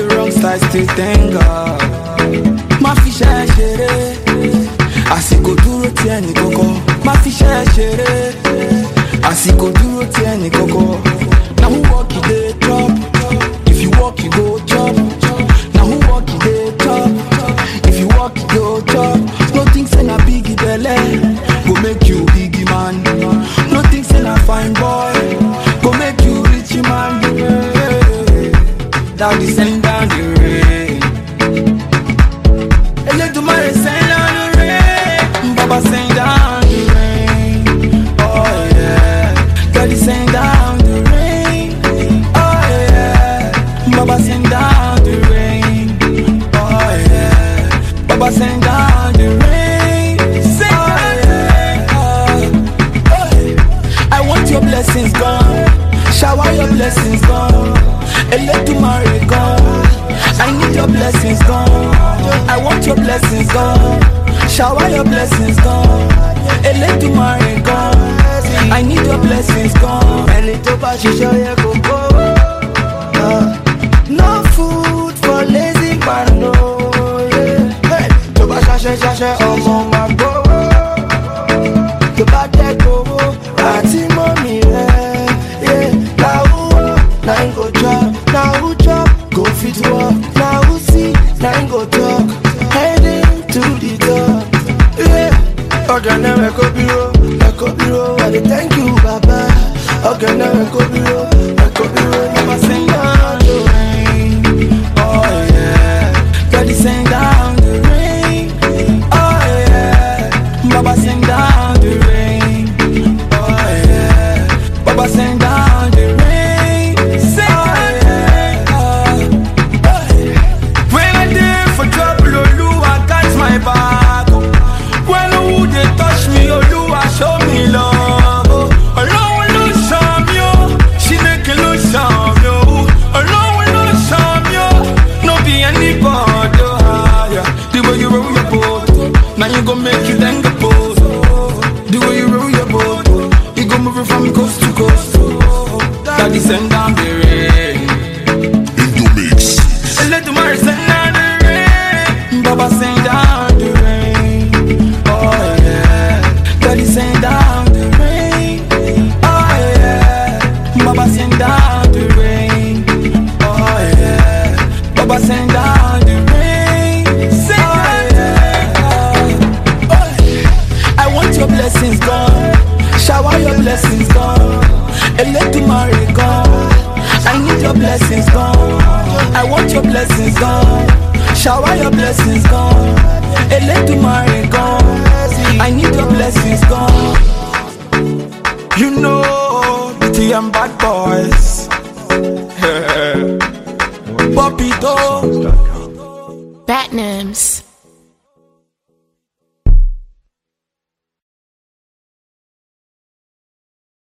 the wrong side, still thank God. Má fi ṣe ṣeré, àsìkò dúró ti ẹnì kọ̀kọ̀. Má fi ṣe ṣeré, àsìkò dúró ti ẹnì kọ̀kọ̀. Na who work you dey chop, if you work you go chop. Na who work you dey chop, if you work you go chop. No think say na big belle go make you big man. No think say na fine boy go make you rich man. Daddy send down the rain. Elédùmarè send down the rain. Baba send down the rain. Oh yeah. Daddy send down the rain. Oh yeah. Baba send down the rain. Oh yeah. Baba send down the rain. Send down the rain. Oh, oh. I want your blessings gone. Shower your blessings gone. Elédùmarè gone. I need your blessings gone. I want your blessings gone. Shower your blessings gone. Elédùmarè gone. I need your blessings gone. ẹni tó bá ṣiṣẹ́ yẹ kó kó. Ah, no food for lazy man no. yeah. Hey, tó bá ṣaṣẹ́ ṣaṣẹ́ ọmọ máa gbówó. tó bá jẹ́ gbówó àti mọ́mí rẹ̀. yeah. na who work na him go chop na who chop go fit work na who see na him go talk. heading to the top. Yeah. ọ̀gẹ̀nẹ̀ rẹ̀ kó bíró rẹ̀ kó bíró I dey thank you baba. ọ̀gẹ̀nẹ̀ rẹ̀ kó bíró rẹ̀ kó bíró Baba send down the rain. Oh yeah. Daddy send down the rain. Oh yeah. Baba send down the rain. Oh yeah. Baba send down the rain. Send down the rain. Oh, oh, yeah. When I dey for trouble, Oluwa catch my back. oh. When who dey touch me, Oluwa show me love. oh. Ọlọ́run ló ṣàn mí o, Chineke ló ṣàn mí o. Ọlọ́run ló ṣàn mí o, no be anybody. oh, yeah. The way you roll your boat, oh, now you go make you thank the post. The way you roll your boat, oh, you go move it from coast to coast. oh. Daddy send down the rain. Indomix. Elédùmarè send down the rain. Baba send down the rain. Oh yeah. Daddy send down the rain. Oh yeah. Baba send down the rain. Oh yeah. Baba send down the rain. Send down the rain. Oh, yeah. I want your blessings gone. Shower your blessings gone. Elédùmarè gone. I need your blessings gone. I want your blessings gone. Shower your blessings gone. Elédùmarè gone. I need your blessings gone. You know, the and bad boys. Poppy though. Batnams.